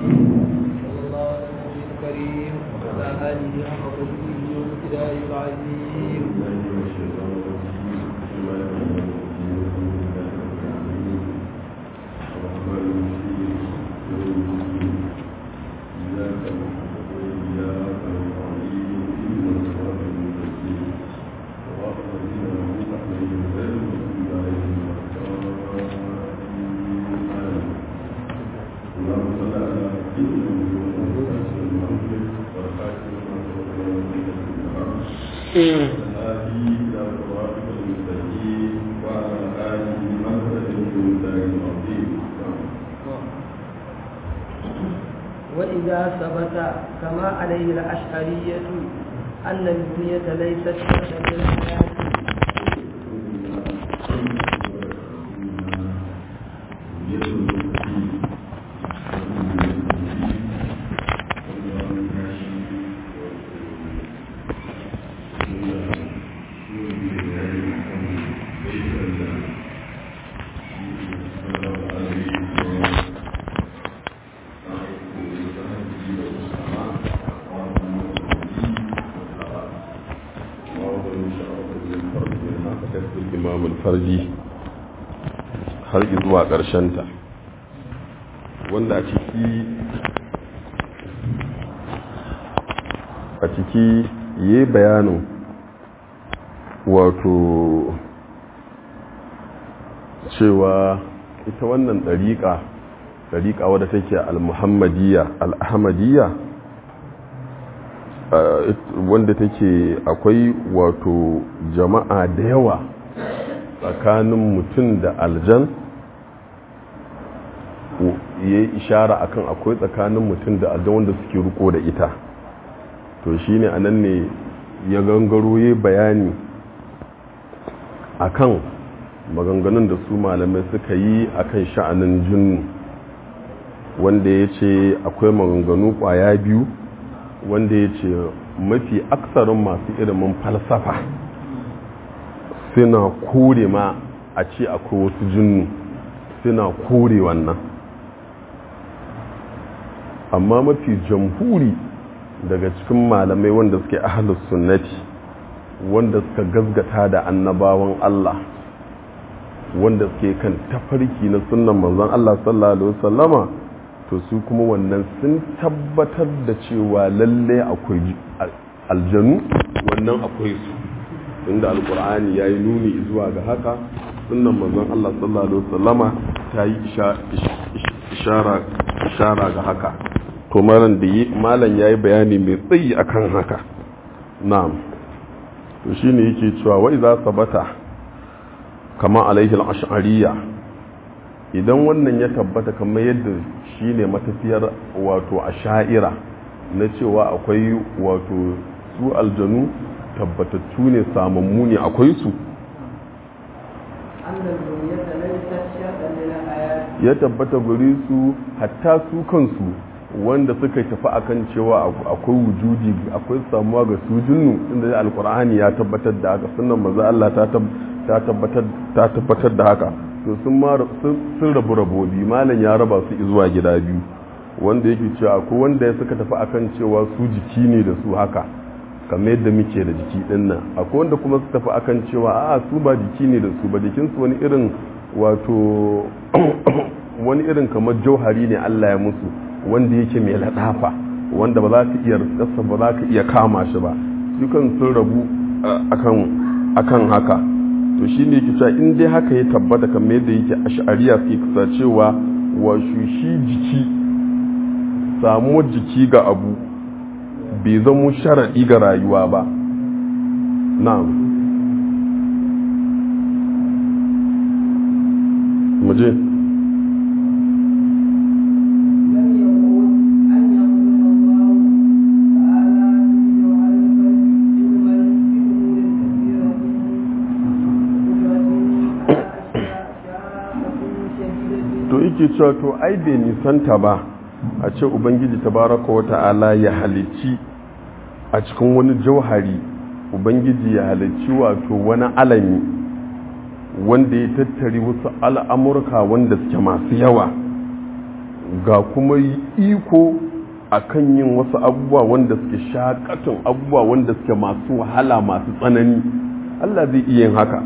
صلى الله على النبي الكريم وعلى آله حق قدره وابتدائه العظيم وإذا ثبت كما عليه الأشعرية أن الدنيا ليست شرطا للحياة farji har zuwa ta wanda a ciki a ciki yi bayanin wato cewa ita wannan ɗariƙa ɗariƙa wadda take al-muhammadiyya al-ahmadiyya wanda take akwai wato jama'a da yawa tsakanin mutum da aljan ya yi ishara akan akwai tsakanin mutum da aljan wanda suke riko da ita to shi ne a nan ne ya gangaro ya bayani akan maganganun da su malamai suka yi akan sha'anin jinnu wanda ya ce akwai maganganu kwaya biyu wanda ya ce mafi aksarin masu ilimin falsafa suna kore ma a ce akwai wasu jinnu suna kore wannan amma mafi jamhuri daga cikin malamai wanda suke ahalus sunnati wanda suka gazgata da annabawan Allah wanda suke kan tafarki na sunan manzon Allah sallallahu alaihi wasallama to su kuma wannan sun tabbatar da cewa lalle akwai aljanu wannan akwai su inda alkur'ani ya yi nuni zuwa ga haka sunan manzon Allah sallallahu alaihi wasallama ta yi ishara ga haka to malam da yi malam ya yi bayani mai tsayi akan haka na'am to shine yake cewa wa idza sabata kama alaihi al-ash'ariyya idan wannan ya tabbata kamar yadda shine matafiyar wato asha'ira na cewa akwai wato su aljanu tabbatattu ne samammu ne akwai su ya tabbata guri su hatta su kansu wanda suka tafi akan cewa akwai wujudi akwai samuwa ga su jinnu inda alkur'ani ya tabbatar da haka sunan maza Allah ta tabbatar da haka to sun rabu rabobi malam ya raba su zuwa gida biyu wanda yake cewa ko wanda ya suka tafi akan cewa su jiki ne da su haka kamar yadda muke da jiki din nan akwai wanda kuma su tafi akan cewa a su ba jiki ne da su ba jikinsu wani irin wato wani irin kamar jauhari ne Allah ya musu wanda yake mai ladafa wanda ba za ka iya rasa ba za ka iya kama shi ba dukan sun rabu akan akan haka to shi ne yake cewa in dai haka ya tabbata kamar yadda yake ash'ariya suke kusa cewa wa shi jiki samuwar jiki ga abu bai zamo sharaɗi ga rayuwa ba na'am muje to yake cewa to ai bai nisanta ba a ce ubangiji tabaraka wa ta'ala ya halicci a cikin wani jauhari ubangiji ya halicci wato wani alami wanda ya tattari wasu al'amurka wanda suke masu yawa ga kuma iko akan yin wasu abubuwa wanda suke shakatun abubuwa wanda suke masu wahala masu tsanani Allah zai iya yin haka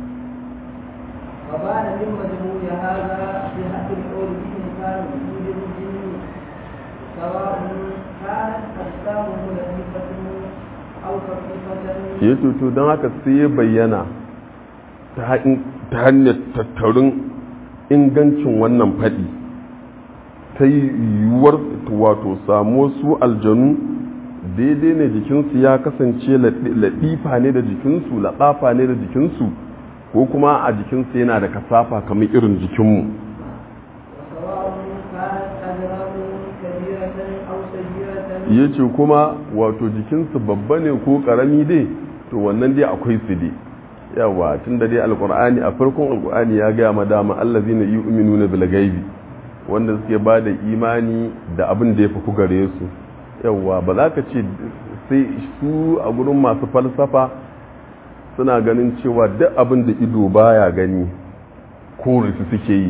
وبان من مجموع هذا صحة القول بإمكان وجود الجن سواء كانت أجسامه لطيفة أو خفيفة ya to don haka sai ya bayyana ta hanyar tattarin ingancin wannan faɗi ta yiwuwar wato samu su aljanu daidai ne jikinsu ya kasance laɗifa ne da jikinsu laɗafa ne da jikinsu ko kuma a jikinsu yana da kasafa kamar irin jikinmu وسواء كانت أجرامه كبيرة أو صغيرة ya ce kuma wato jikinsu babba ne ko ƙarami dai to wannan dai akwai su dai yawa tun da dai alkur'ani a farkon alkur'ani ya gaya madama allazi na yi uminu na bilgaibi wanda suke ba da imani da abin da ya fi gare su yawa ba za ka ce sai su a gurin masu falsafa suna ganin cewa duk abin da ido baya gani kore su suke yi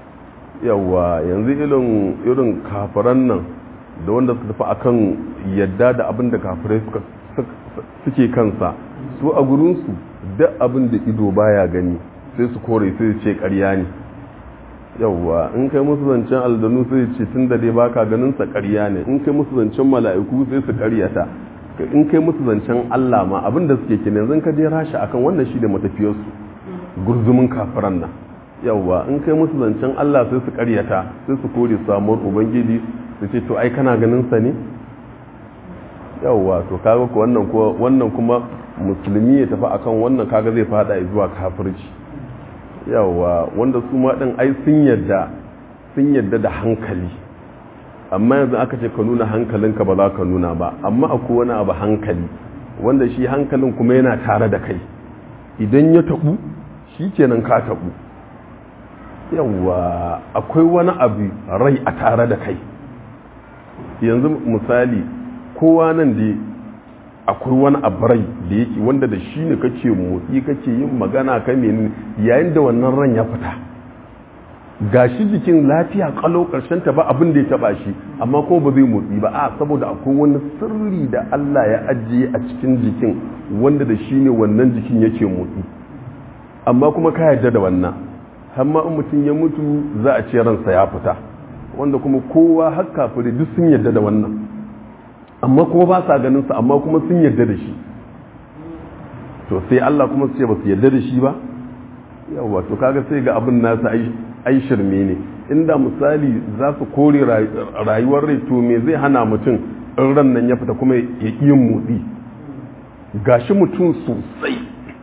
yawa yanzu irin irin kafiran nan da wanda suka tafi akan yadda da abin da kafirai suke kansa su a gurinsu duk abin da ido baya gani sai su kore sai su ce karya ne yauwa in kai musu zancen aldanu sai ce tun da dai baka ganin sa karya ne in kai musu zancen mala'iku sai su karyata in kai musu zancen Allah ma abin da suke kenan zan ka je rasha akan wannan shi da matafiyarsu gurzumin kafiran nan yauwa in kai musu zancen Allah sai su karyata sai su kore samuwar ubangiji su ce to ai kana ganin sa ne yauwa to kaga ko wannan ko wannan kuma musulmi ya tafi akan wannan kaga zai fada zuwa kafirci yauwa wanda su ma din ai sun yadda sun yadda da hankali amma yanzu aka ce ka nuna hankalinka ba za ka nuna ba amma akwai wani abu hankali wanda shi hankalin kuma yana tare da kai idan ya tabu shi kenan ka tabu yauwa akwai wani abu rai a tare da kai yanzu misali kowa nan da akwai wani abarai da yake wanda da shi ne kake motsi kake yin magana ka menene yayin da wannan ran ya fita gashi jikin lafiya kalau karshen ta ba abin da ya taba shi amma ko ba zai motsi ba a saboda akwai wani sirri da Allah ya ajiye a cikin jikin wanda da shi ne wannan jikin yake motsi amma kuma ka yarda da wannan amma in mutum ya mutu za a ce ransa ya fita wanda kuma kowa har kafiri duk sun yarda da wannan amma kuma ba sa ganin sa amma kuma sun yarda da shi to sai Allah kuma su ce ba su yarda da shi ba yawa to kaga sai ga abin nasa ai shirme ne inda misali za su kore rayuwar rai to me zai hana mutum in ran nan ya fita kuma ya yin motsi gashi mutum sosai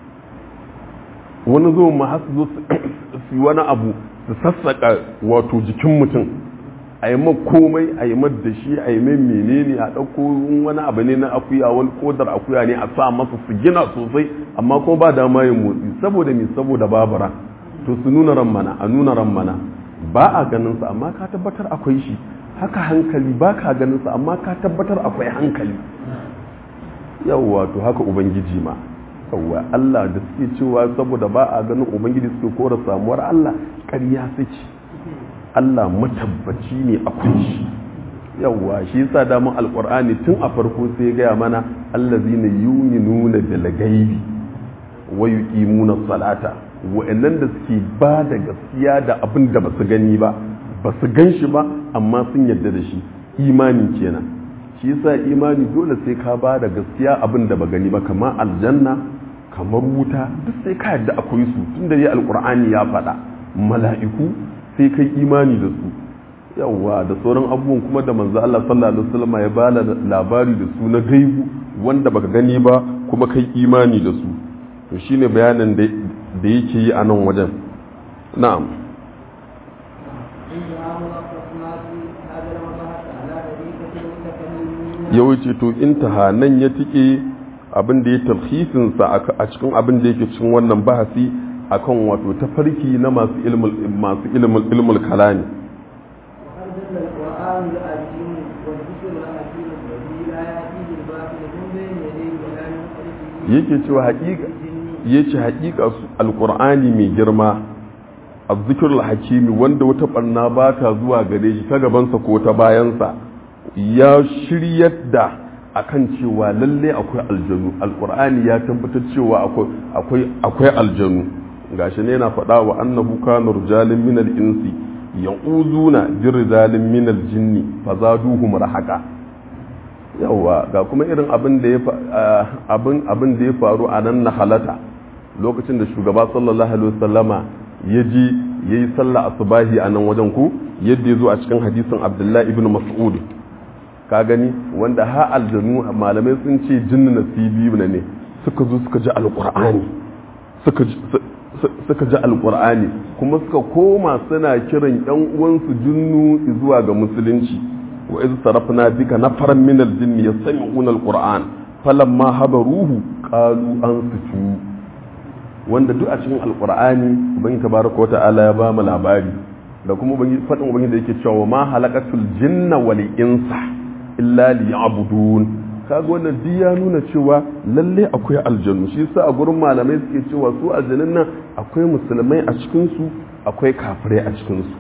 wani zo ma har su zo su wani abu su sassaka wato jikin mutum a yi komai a yi da shi a yi mai menene a ɗauko wani abu ne na akuya wani kodar akuya ne a sa masa su gina sosai amma ko ba dama yin motsi saboda me saboda babura to su nuna ran mana a nuna ran mana ba a ganin sa amma ka tabbatar akwai shi haka hankali ba ka ganin sa amma ka tabbatar akwai hankali yawwa to haka ubangiji ma yawwa Allah da suke cewa saboda ba a ganin ubangiji suke kora samuwar Allah ƙarya suke Allah matabbaci ne akwai shi yawwa shi yasa da mun alqur'ani tun a farko sai gaya mana allazina yu'minuna bil ghaibi wa yuqimuna salata wa'annan da suke ba da gaskiya da abin da basu gani ba basu gan shi ba amma sun yarda da shi imani kenan shi yasa imani dole sai ka ba da gaskiya abin da ba gani ba kamar aljanna kamar wuta duk sai ka yarda akwai su tunda dai alqur'ani ya faɗa mala'iku sai kai imani da su yawwa da sauran abubuwan kuma da manzo Allah sallallahu alaihi wasallam ya bala labari da su na gaibu wanda baka gani ba kuma kai imani da su to shine bayanin da da yake yi a nan wajen na'am yawanci to intaha nan ya tike abin da ya talhisinsa a cikin abin da yake cikin wannan bahasi akan wato tafarki na masu ilmul masu ilmul ilmul kalami yake cewa haƙiƙa yace haƙiƙa su alqur'ani mai girma azzikirul hakimi wanda wata barna ba ta zuwa gare shi ta gabansa ko ta bayansa ya shiryar da akan cewa lalle akwai aljanu alqur'ani ya tabbatar cewa akwai akwai aljanu gashi ne yana faɗa wa annahu kana rijalin min al-insi ya'uduna bi rijalin min al-jinni fazaduhum rahaqa yawa ga kuma irin abin da ya abin abin da ya faru a nan na halata lokacin da shugaba sallallahu alaihi wasallama ya ji yayi sallah asubahi a nan wajen ku yadda ya zo a cikin hadisin abdullahi ibn mas'ud ka gani wanda ha aljanu malamai sun ce jinni nasibi ne suka zo suka ji alqur'ani suka suka ji alkur'ani kuma suka koma suna kiran yan uwansu jinnu zuwa ga musulunci wa iz sarafna bika nafaran min aljinni yastami'una alqur'an falamma habaruhu qalu ansitu wanda duk a cikin alkur'ani ubangi tabaraka wa ta'ala ya ba mu labari da kuma ubangi fadin ubangi da yake cewa ma halaqatul jinna wal insa illa liya'budun kaga wannan duk ya nuna cewa lalle akwai aljanu shi yasa a gurin malamai suke cewa su aljanun nan akwai musulmai a cikin su akwai kafirai a cikin su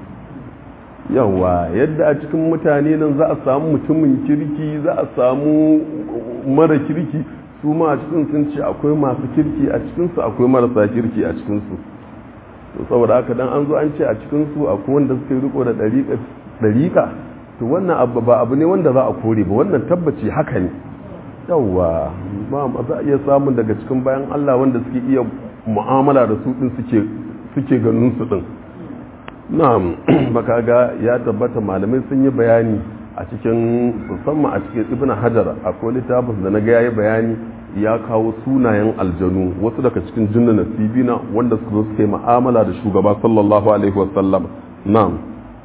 yawa yadda a cikin mutane nan za a samu mutumin kirki za a samu mara kirki su ma a cikin sun ce akwai masu kirki a cikin su akwai marasa kirki a cikin su saboda haka dan an zo an ce a cikin su akwai wanda suka yi riko da dariƙa to wannan abu ba abu ne wanda za a kore ba wannan tabbaci haka ne yawwa ba za a iya samun daga cikin bayan Allah wanda suke iya mu'amala da su din suke suke ganin su din na'am baka ga ya tabbata malamai sun yi bayani a cikin musamman a cikin ibn hajar akwai littafin da na ga yayi bayani ya kawo sunayen aljanu wasu daga cikin jinna nasibina wanda suka zo suka yi mu'amala da shugaba sallallahu alaihi wasallam na'am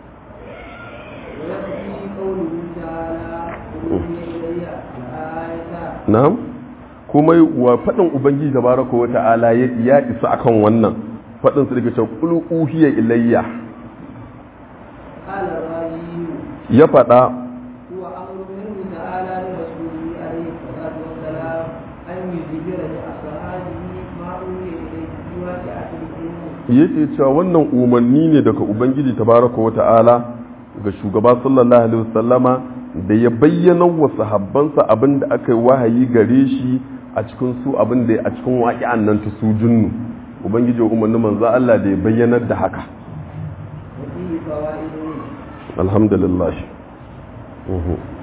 na'am kuma wa faɗin ubangiji tabaraka wa ta'ala ya isa akan wannan faɗin su daga qul uhiya ilayya ya faɗa yake cewa wannan umarni ne daga ubangiji tabaraka wa ta'ala ga shugaba sallallahu alaihi wasallama da ya bayyana wa sahabbansa abin da aka yi wahayi gare shi a cikin su abin da a cikin waƙi'an nan ta su junnu ubangiji umarni manzo Allah da ya bayyanar da haka alhamdulillah